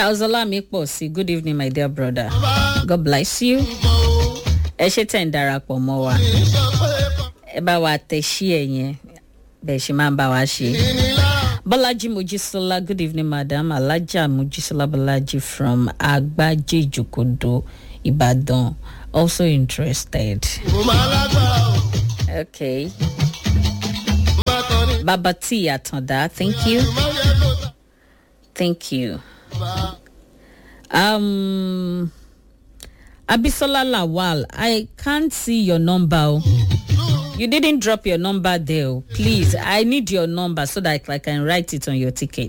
charles olamipo sí good evening my dear brother god bless you ẹ ṣe tẹ̀ ń darapọ̀ mọ́ wa ẹ bá wa tẹ̀ sí ẹ̀ yẹn bẹ́ẹ̀ ṣe máa ń bá wa ṣe. bọ́lájí mojísọ́lá good evening madam alájà mojísọ́lá bọ́lájí from agbájé ìjòkòdó ìbàdàn also interested. okay. baba t àtàndá thank you thank you. Um, Abisola Lawal, I can't see your number. oh. You didn't drop your number there. oh. Please, I need your number so that I can write it on your ticket.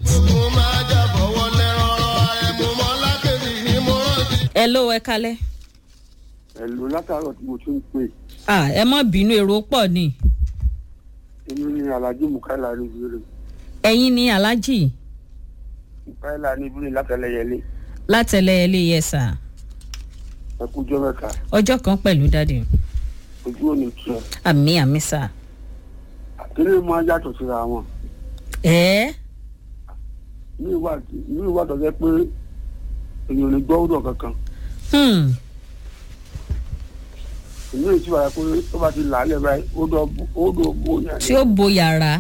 Hello, Ekale. ẹ̀lú látàárọ̀ tí mo tún ń pè Ah, ẹ mọ́ bínú èrò pọ̀ ni. èmi ní alhaji mukaila rivire Ẹ̀yin ni Alhaji mukaila rivire látẹlẹyẹlé látẹlẹ́ẹ̀lẹ́ yẹ sà. ẹkújọ mẹ́ta Ọjọ́ kan pẹ̀lú dáàdì. ojú òní tiẹ̀ Àmì àmì sà. àtẹlẹ máa yàtọ̀ síra wọn Ẹ́ ní ìwà ní ìwà tó jẹ́ pé èèyàn ò ní gbọ́ ọ̀dọ̀ kankan hmm. èmi ò sì wà pé tó bá ti là á lẹ̀ báyìí ó dọ̀ ó dọ̀ bó yàn tí ó bo yàrá.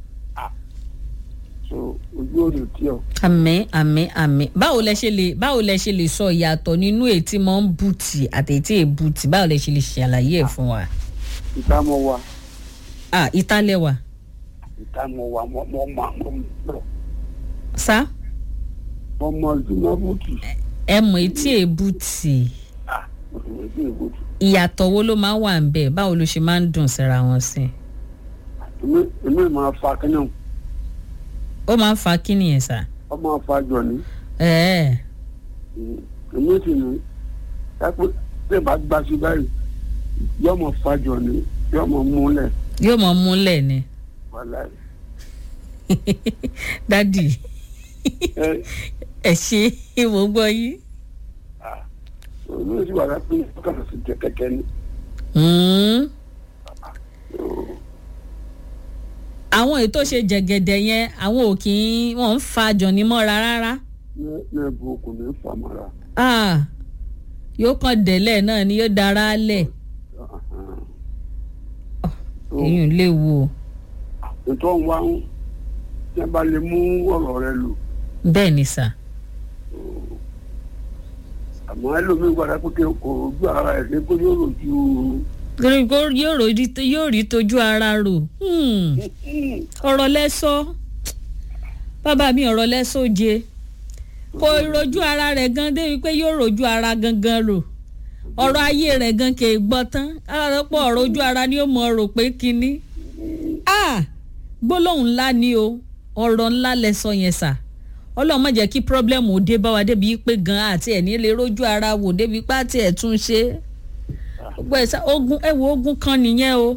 so ojú òní tiẹ̀ àmì àmì àmì báwo lẹ ṣe lè báwo lẹ ṣe lè sọ ìyàtọ̀ nínú ètí mọ́ ń bùtì àti ètí èbùtì báwo lẹ ṣe lè ṣàlàyé ẹ̀ fún wa. ìta mọ wa ah ìtàlẹ́wà ìta mọ wa mọ mọ mọ mọ mọ sá mọ mọ ìtumọ̀ bùtù ẹ mọ̀ ètí èbùtì ah òṣèlú sí ìbùtù ìyàtọ̀ wo ló máa ń wà ń bẹ̀ báwo ló ṣe máa ń dùn síra wọn sí. èmi èmi máa fa kínní ó máa ń fa kí nìyẹn sá. ọ máa fa jọ ní. ẹ̀ẹ́ èmi sì ní dápẹ́ tẹ́ bá gbá sí báyìí yóò mọ̀ fàjọ ní yóò mọ̀ múlẹ̀ yóò mọ̀ múlẹ̀ ni wàhálà dádì ẹ ẹ ṣe ìwò gbọ́ yìí. èmi sì wà lápẹ́ kàkà sí jẹ kẹ̀kẹ́ ní. Hmm. àwọn ètò ṣe jẹ̀gẹ̀dẹ̀ yẹn àwọn ò kì í wọ́n ń fa jọ̀ní mọ́ra rárá. ní ní ẹ̀bùn okùn ní fàmọ́ra. Ah, yóò kàn délẹ̀ náà ni yóò dára lẹ̀ èyí lè wo ètò ọ̀hún wá ń tí a bá lè mú ọ̀rọ̀ rẹ lò bẹ́ẹ̀ ni sà. àmọ́ ẹlòmíín gbàdá pé kí kò ojú ara ẹ̀ ṣe kó yóò rojú torí kó yóò rí yóò rí tójú ara rò Hmm. ọ̀rọ̀ lẹ́sọ́ bàbá mi ọ̀rọ̀ lẹ́sọ́ je kò rojú ara rẹ̀ gan débi pé yóò rojú ara gangan rò ọ̀rọ̀ ayé rẹ̀ gan kì í gbọ́ tán alárọ́pọ̀ ọ̀rọ̀ ojú ara ni ó mọ̀ rò pé kínní ah gbólóhùn ńlá ni o ọ̀rọ̀ ńlá lẹ́sọ yẹn sà ọlọ́run má jẹ́ kí pírọ́blẹ́mù ó dé bá wa débi pé gan àti ẹ̀ ní lè rojú ara wò débi pé àti ẹ̀ tún ṣe gbogbo ẹ̀ sá ogun ẹ̀ wo ogun kan nìyẹn o.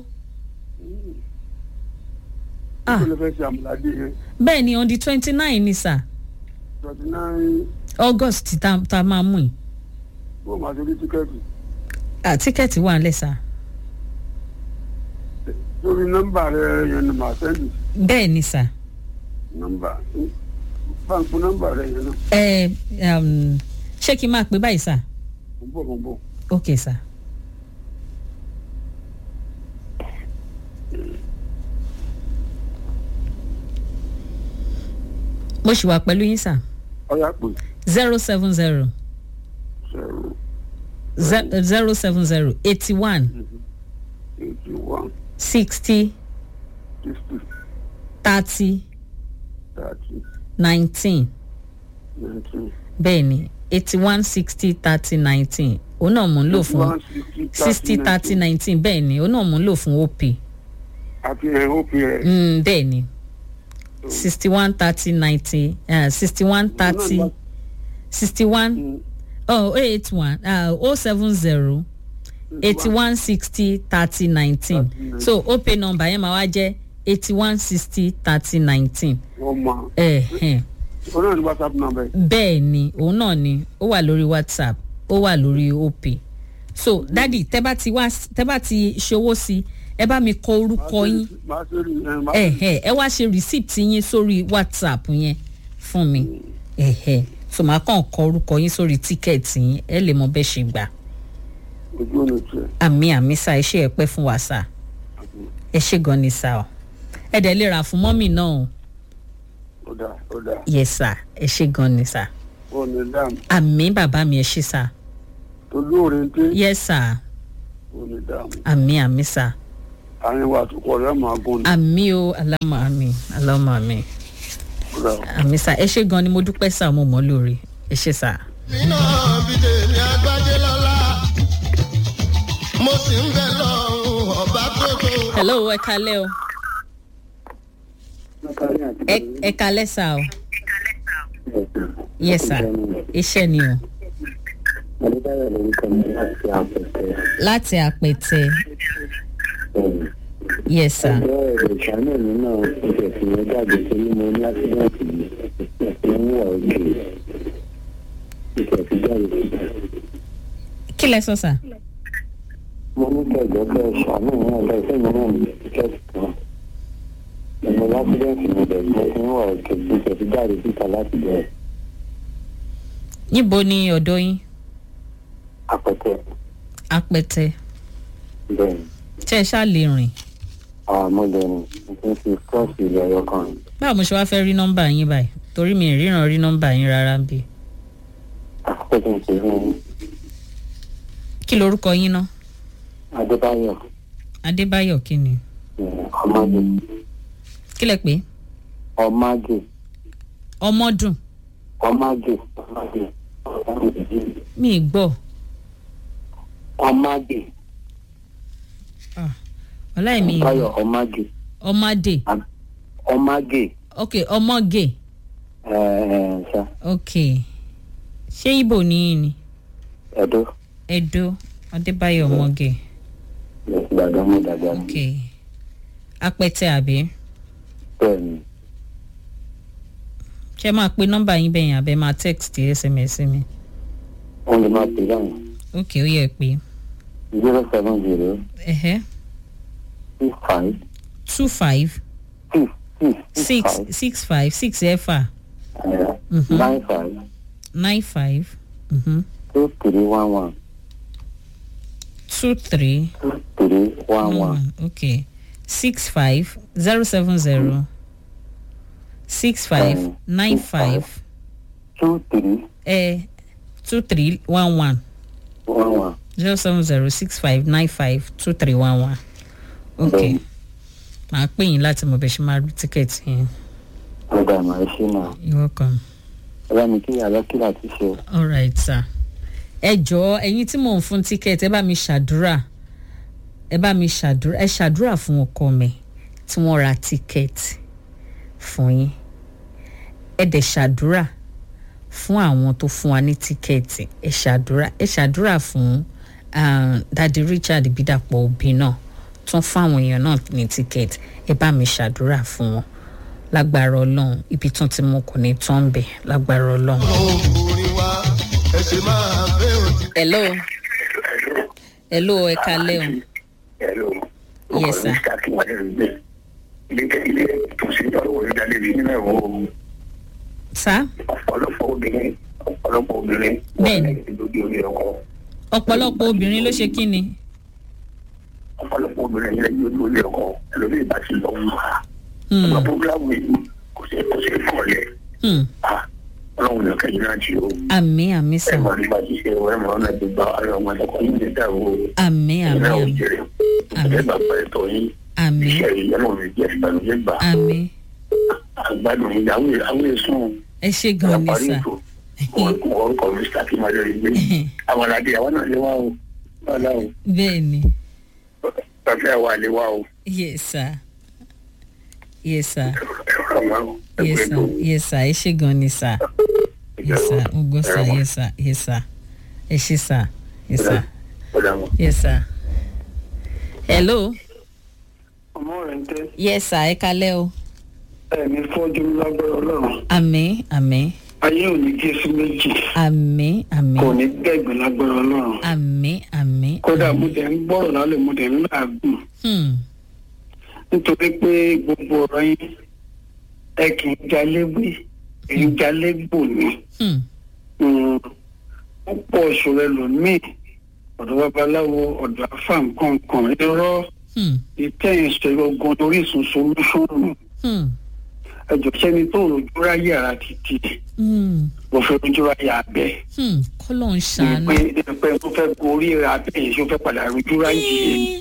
Ah. kí ló fẹ́ ṣe àmúládé yẹn bẹ́ẹ̀ ni on the twenty nine ni sà twenty nine august ta ta máa mú yìí bó máa ṣe rí tíkẹ́ẹ̀tì ah tíkẹ́ẹ̀tì wà nílẹ̀ sà lórí nọ́mbà rẹ yẹn ni màá sẹ́ndì bẹ́ẹ̀ ni sà nọ́mbà báńkì nọ́mbà rẹ yẹn náà ẹ um, ṣé kí n máa pè báyìí sà mo ń bọ̀ mo ń bọ̀. ok sà. mo ṣì wà pẹ̀lú yín sà ọyá pè zero seven zero zero zero seven zero eighty one eighty one sixty sixty thirty thirty nineteen nineteen. bẹ́ẹ̀ ni eighty one sixty thirty nineteen òun náà mò ń lò fún sixty thirty nineteen bẹ́ẹ̀ ni òun náà mò ń lò fún op àti ẹ̀ ó fi ẹ̀. mm, bẹ́ẹ̀ ni sixty one thirty ninety sixty one thirty sixty one oh eight one oh seven zero eighty one sixty thirty nineteen so op number yẹn máa wá jẹ́ eighty one sixty thirty nineteen wọ́n mọ ẹ̀hẹ̀n ọ náà ní whatsapp number ẹ̀. bẹ́ẹ̀ ni òun náà ni ó wà lórí whatsapp ó wà lórí op so dadi tẹ́ bá ti wá tẹ́ bá ti ṣòwò sí ẹ bá mi kọ orúkọ yín máa ṣe rí ẹ máa ẹ ẹ ẹ wá ṣe receipt yín sórí whatsapp yẹn fún mi ẹ ẹ so màá kàn kọ orúkọ yín sórí tíkẹ́ẹ̀tì yín ẹ lè mọ bẹ́ẹ̀ ṣe gbà ojú ọ̀nà tiẹ̀ àmì àmì sá ẹ ṣe ẹ pẹ́ fún wa sá ẹ ṣe gan ni sá o ẹ dẹ̀ lè rà fún mọ́mì náà o ó dà ó dà yẹ sá ẹ ṣe gan ni sá ó ní dáàmú àmì bàbá mi ẹ ṣe sá tó lóore ń dé yẹ sá ó ní dáàmú àmì àmì sá àárín wa àtúkọ̀ rẹ̀ máa gún ni àmì o alámọ̀ àmì alámọ̀ àmì ó dà àmì sá ẹ ṣe gan ni mo dúpẹ́ sá mo mọ̀ lórí ẹ ṣe sá. nínú bídè ní agbájé lọ́la mo sì ń bẹ lọ́rùn ọba tó tó. hello ẹ kalẹ́ o ẹ ẹ kalẹ́ sá o yẹ sá iṣẹ́ ni o Adébáyọ̀ lórúkọ mi láti àpẹtẹ. láti àpẹtẹ yẹ sá Ọjọ́ èrò ìṣáná mi náà ń tẹ̀sí yẹn jáde pé ní mo ní ásídẹ́ǹtì yìí. Mo ń wà òkè. Ìtẹ̀sí jáde síta. kí lẹ sọ sá. Mo ní kẹ̀jọ́ pé ṣàánú mi náà bẹ́ẹ̀ sẹ́yìn náà ní tíkẹ́ẹ̀tì kan. Mo ní ásídẹ́ǹtì mi bẹ̀rẹ̀ mo ti ń wà òkè. Ìtẹ̀sí jáde síta láti bẹ̀rẹ̀. níbo ni ọ̀dọ́ yín Àpẹtẹ. apẹtẹ Bẹ́ẹ̀ni. tẹ́ ẹ ṣáà lè rìn Àwọn ọmọdéni mo ti ń fi kọ́ọ̀sì ilẹ̀ ẹyọ kan. báwo mo ṣe wá fẹ́ rí nọ́mbà yín báyìí torí mi ì ríran rí nọ́mbà yín rárá ń bí Àkókò ń pè fún kí lorúkọ yín ná Adébáyọ̀. adébáyọ̀ kí ni Ọmọdé. kí lẹ pé Ọmọdé. ọmọdún ọmọge ọmọge mi ì gbọ́ ọmọge ọláì mi ì báyọ̀ gbọ́ ọmọge ọmọdé ọmọge ok ọmọge ẹ ẹ ṣá ok ṣé ibo ni yín ni ẹdọ ẹdó adébáyọ̀ ọmọge gbàgbọ́ mú dàgbà ok apẹtẹ àbí bẹ́ẹ̀ ni ṣé máa pe nọ́mbà yín bẹ́yìn àbẹ́ máa text sms mi wọ́n lè máa pè báyìí ok ó yẹ pé zero seven zero ẹ̀hẹ́ six five two five six six six six five six ẹ̀fà Mhm. nine five nine five mhm, two three one one two three two three one one one ok six five zero seven zero six five Um, nine six five two three eh, two three one one one one zero seven zero six five nine five two three one one ok Bẹ́ẹ̀ni. màá pè yín láti mọ bẹ ṣe máa rí tíkẹ́ẹ̀tì yẹn ọ̀dà màá ṣe náà you're welcome. ẹ bá mi kí yàrá kí láti ṣe o. all right sir ẹ jọ̀ọ́ ẹ̀yin tí mò ń fún tíkẹ́ẹ̀tì ẹ bá mi ṣàdúrà ẹ bá mi ṣàdúrà ẹ ṣàdúrà fún ọkọ mi tí wọ́n ra tíkẹ́ẹ̀tì fún yín ẹ dẹ̀ ṣàdúrà fún àwọn tó fún wa ní tíkẹ́ẹ̀tì ẹ ṣàdúrà ẹ ṣàdúrà fún ah, dadi Richard Bídàpọ̀ òbí náà tún fún àwọn èèyàn náà ní tíkẹ́ẹ̀tì ẹ bá mi ṣàdúrà fún wọn lágbára Ọlọ́run ibi tán tí mo kò ní tán bẹ̀ lágbára Ọlọ́run. orin wa ẹ ṣe máa fẹ́ òtí. hello hello ẹ kalẹ o Hello. Yes, sir. ilé ilé ìtòsí ọ̀rọ̀ ìdálé ní nínú ẹ̀wọ̀n sá ọ̀pọ̀lọpọ̀ obìnrin ọ̀pọ̀lọpọ̀ obìnrin Bẹ́ẹ̀ni. lójú orí ọkọ ọ̀pọ̀lọpọ̀ obìnrin ló ṣe kí ni ọ̀pọ̀lọpọ̀ obìnrin yẹn lójú orí ọkọ ẹlòmíì bá ti lọ wù wá. Hmm, ọ̀pọ̀ programu yìí kò sí kò sí kọ̀ọ̀lẹ̀ hmm. ọlọ́run ní kẹ́yìn náà ti o àmì àmì ẹ sàn mọ̀ nípa ti ṣe ẹ mọ̀ ọ́nà ti gba ara ọmọ ẹ̀kọ́ yìí ní dàrú o àmì àmì ìlà àmì òjèrè Àmín. ẹ bàbá ẹ̀tọ́ yín àmì iṣẹ́ yìí ẹ mọ̀ mi jẹ́ ìbànújẹ́ gbà àmì àgbàdo yìí àwọn àwọn èso ẹ ṣe gan ni parí sà ètò orúkọ mi sàkíyàn lórí gbé àwọn aládé àwọn náà lé wá o wàhálà o bẹ́ẹ̀ ni fẹ́fẹ́ wà lé wá o yes sir yes sir ẹ̀rọ wá o yes ẹgbẹ́ sir tó yes sir ẹ ṣe gan ni sà yes sir mo gbọ́ sà yes sir yes sir ẹ ṣe sà yes sir ọ̀dà wọn. yes sir hello ọmọ rẹ̀ ń tẹ́ yes sir ẹ kalẹ́ o ẹ̀mí fọ́jú lágbára ọlọ́run àmì àmì ayé ò ní gé sí méjì àmì àmì kò ní gbẹ̀gbẹ̀ lágbára ọlọ́run àmì àmì. kódà mo tẹ̀ ń gbọ́rọ̀ lálẹ́ mo tẹ̀ ń làágùn Hmm. nítorí pé gbogbo ọ̀rọ̀ yín ẹ kì í jalé wí ẹ ń jalé gbò ní Hmm. ó pọ̀ ìṣòro ẹlòmíì ọ̀dọ̀ babaláwo ọ̀dọ̀ afá nǹkan kan irọ́ Hmm. ìtẹ̀yìn sọ ogun orísun solúṣọ́nù Hmm. ẹjọ́ sẹ́ni tó rojú ráyè ara títì Hmm. mo fẹ́ rojú ráyè abẹ́ Hmm. kọ́lọ̀ ń ṣàánú. pé pé tó fẹ́ gorí abẹ́ yìí tó fẹ́ padà rojú ráyè Eh,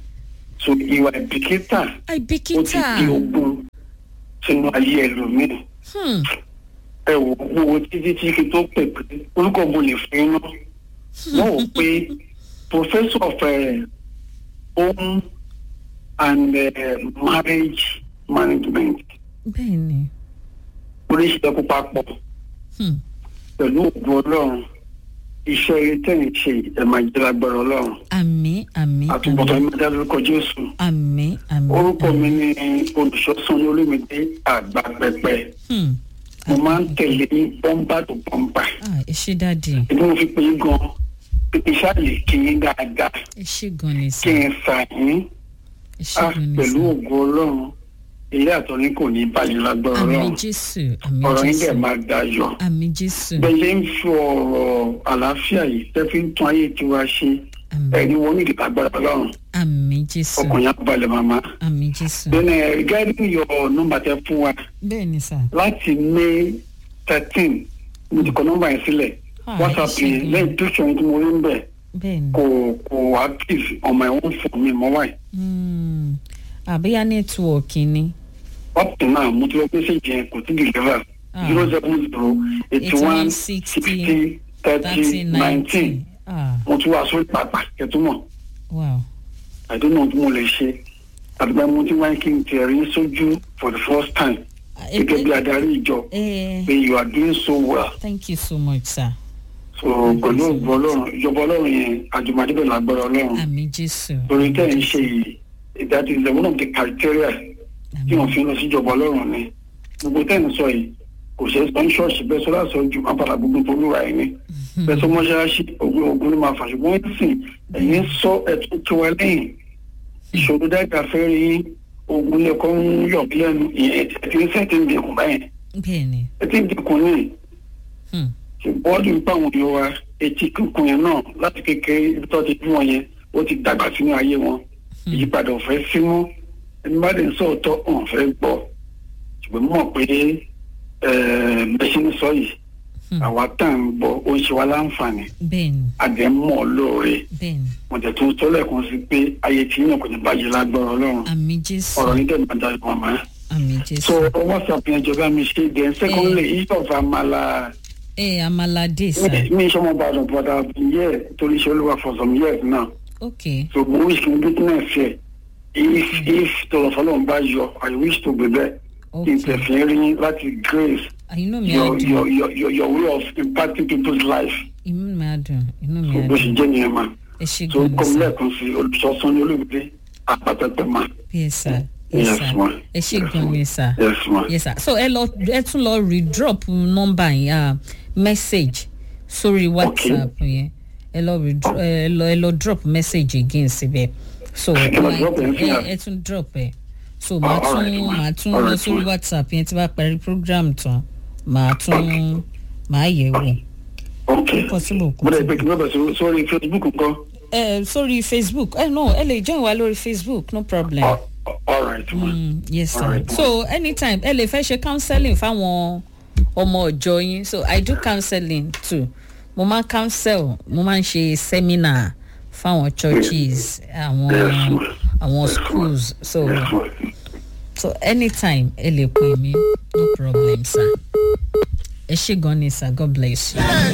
so ìwà ìbìkítà ó ti àìbìkítà. di ogun sínú ayé ẹlòmíì Hmm. ẹ wò ó wo títí tí fi tó pè pé orúkọ mo lè fún iná wọ́n wò pé professor of uh, home and uh, marriage management bẹ́ẹ̀ ni. oríṣiríṣi kó papọ̀ Hmm. pẹ̀lú ògùn ọlọ́run iṣẹ́ eré tẹ̀yìn ṣe ẹ̀ máa jẹ́ lágbára ọlọ́run àmì àmì àtúbọ̀tán ẹ̀ máa dá lórúkọ jésù àmì àmì. orúkọ mi ni olùṣọ́sán ní olómìnira àgbà pẹpẹ Hmm. mo máa ń tẹ̀lé ní bọ́mbà tó bọ́mbà Ah, ẹ ṣé dáàdì ìdí mo fi pè é gan pípé ṣáàlì kí yín dáadáa ẹ ṣé gan ni kí sà n sà yín ẹ ṣé á gan ni pẹ̀lú sà. ògùn ọlọ́run ilé àtọ́ni kò ní bàjẹ́ lágbára àmì ọlọ́run jésù àmì ọ̀rọ̀ yín dẹ̀ jésù máa dayọ̀ àmì jésù bẹ́ẹ̀ ń fi ọ̀rọ̀ àlàáfíà yìí tẹ́ fi ń tún ayé tiwa ṣe àmì ẹni wọn ní ìdìbò agbára ọlọ́run àmì jésù ọkàn yẹn á balẹ̀ màmá. àmì jésù. then uh, regarding your number tẹ fún wa bẹ́ẹ̀ ni sà. láti may thirteen mo ti kọ nọ́mbà yẹn sílẹ̀ Ah, whatsapp ẹ ṣé yẹn gan. lẹ́yìn tó ṣe ohun tí mo rí ń bẹ̀ bẹ́ẹ̀ ni. kò kò active on my own phone mi mọ́ wáyé. Hmm. àbíyá nẹ́tíwọ̀kì ni. up to now mo ti lọ pé ṣèjì yẹn kò tí deliver Ah. zero seven zero eighty one sixty thirty nineteen ah mo tún wá sórí pàpà kẹtùmọ̀ wow. àdéhùn ohun tí mo lè ṣe àdúgbò mo ti wáyé kí n tiẹ̀ rí sójú for the first time Eh, gẹ́gẹ́ bí eh, adarí ìjọ eh, pé you are doing so well thank you so much sir. so pẹ̀lú ògbọ́ ọlọ́run ìjọba ọlọ́run yẹn àjùmọ̀débẹ̀ lágbára ọlọ́run àmì jésù. torí tẹ́ ẹ̀ ń ṣe yìí that is the one of the criteria tí wọ́n fi ń lọ sí ìjọba ọlọ́run ni gbogbo tẹ́ ẹ̀ ń sọ yìí kò ṣe é sọ ní ṣọ́ọ̀ṣì bẹ́ẹ̀ sọ láti sọ ju apàdà gbogbo tó lúwa ẹ̀ ní bẹ́ẹ̀ sọ mọ́ṣáláṣí ogun ogun ló máa fà ṣùgbọ́n ẹ̀ sìn ẹ̀yìn sọ ẹ̀tún tí wọ́n lẹ́yìn ìṣòro dáìka fẹ́ rí ogun lẹ́kọ́ ń yọ̀ bí lẹ́nu ìyẹn ẹ̀ ti ń sẹ́ẹ̀tì ń dẹkùn báyẹn bẹ́ẹ̀ ni. ẹ̀ ti ń dẹkùn ní Hmm. ṣùgbọ́n ọdún nípa àwọn èèyàn wa etí kíkùn yẹn náà láti kékeré ibi tó ti bí wọn yẹn ó ti dàgbà sínú ayé wọn ìyípadà ò fẹ́ sí mọ́ ẹni bá dẹ̀ ń sọ̀tọ̀ ọ̀hún fẹ́ gbọ́ ṣùgbọ́n mọ̀ pé bẹ́sẹ̀ ń sọ yìí Hmm. àwa tá à ń gbọ́ ó ń ṣe wá láǹfààní bẹ́ẹ̀ ni àdẹ̀ ń mọ̀ lóore bẹ́ẹ̀ ni mo tẹ̀ tún tọ́lẹ̀ kan sí pé ayé tí yín kò ní bàjẹ́ lágbára ọlọ́run àmì jésù ọ̀rọ̀ yín dẹ̀ máa dájú màmá àmì so jésù. whatsapp yẹn jọba mi ṣe then secondly each of amala ẹ amalade sir. mi sọmọ gbàdùn but i have been here torí ṣe olúwa for some years now okay so mo wish to witness here if if tọrọ fọlọ́n bá yọ i wish to be there kí n okay tẹ̀sí rí láti grace inú mi á your dùn your your your your way of impacting people's life inú mi á dùn inú mi so á bó ṣe dùn jẹ́ nìyẹn ma ẹ ṣe so gan ni kọ́mi sir. lẹ́ẹ̀kan sí olùsọ́sán ní olùgbé àpàtẹ́pẹ́ ma yes sir yes Yes, sir ma. ẹ ṣe Yes, gan ma. ni sir. yes ma yes sir so ẹ lọ ẹ tún lọ redrop nọmba yẹn ah, message sórí whatsapp yẹn ẹ lọ redro- ẹ lọ ẹ lọ drop message again síbẹ̀ so Ẹ lọ drop ẹ̀ sí ẹ àná. ẹ tún drop ẹ so màá all tún right, ma. màá tún All lọ right, sórí ma. whatsapp yẹn tí bá parí program tán màá tún màá yẹ̀ wò ok possible kò mo lè tí- pe kí n bẹ̀rẹ̀ sí- sórí facebook nǹkan ẹ sórí facebook ẹ no ẹ lè join wa lórí facebook no problem. all all right ma Mm, yes sir Alright. so anytime ẹ lè fẹ́ ṣe counseling fáwọn ọmọ ọjọ́ yín so i do counseling too mo máa ń counsel mo máa ń ṣe seminar fáwọn churches àwọn Yes, ma'am. àwọn Yes, ma'am. schools so yes ma so anytime ẹ lè pè mí no problem sir ẹ ṣé gan ni sir god bless you.